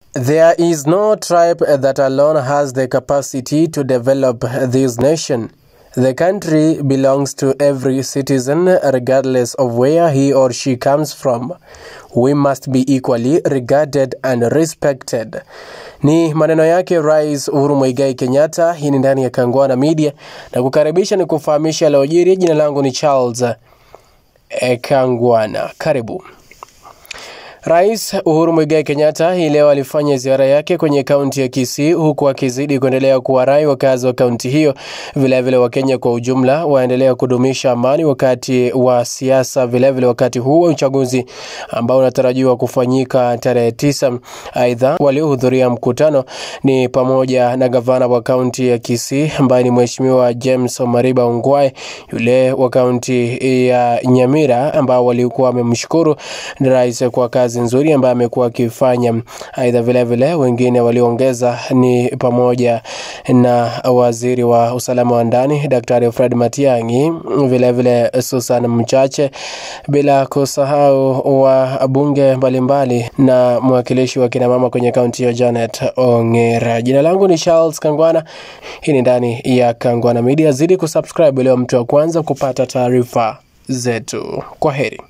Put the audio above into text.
There is no tribe that alone has the capacity to develop this nation. The country belongs to every citizen regardless of where he or she comes from. We must be equally regarded and respected. Ni maneno yake Rais Uhuru Muigai Kenyatta. Hii ni ndani ya Kangwana Media na kukaribisha ni kufahamisha yaliyojiri. Jina langu ni Charles eh, Kangwana. Karibu. Rais Uhuru Muigai Kenyatta hii leo alifanya ziara yake kwenye kaunti ya Kisii huku akizidi kuendelea kuwarai wakazi wa kaunti hiyo, vilevile Wakenya kwa ujumla waendelea kudumisha amani wakati wa siasa, vilevile wakati huu wa uchaguzi ambao unatarajiwa kufanyika tarehe tisa. Aidha, waliohudhuria mkutano ni pamoja na gavana wa kaunti ya Kisii ambaye ni Mheshimiwa James Omariba Ongwae, yule wa kaunti ya Nyamira ambao walikuwa wamemshukuru rais kwa kazi nzuri ambayo amekuwa akifanya. Aidha, vilevile wengine walioongeza ni pamoja na waziri wa usalama wa ndani Daktari Fred Matiang'i, vilevile Susan Mchache, bila kusahau wabunge mbalimbali na mwakilishi wa kinamama kwenye kaunti ya Janet Ongera. Jina langu ni Charles Kangwana. Hii ni ndani ya Kangwana Media. Zidi kusubscribe leo mtu wa kwanza kupata taarifa zetu. Kwa heri.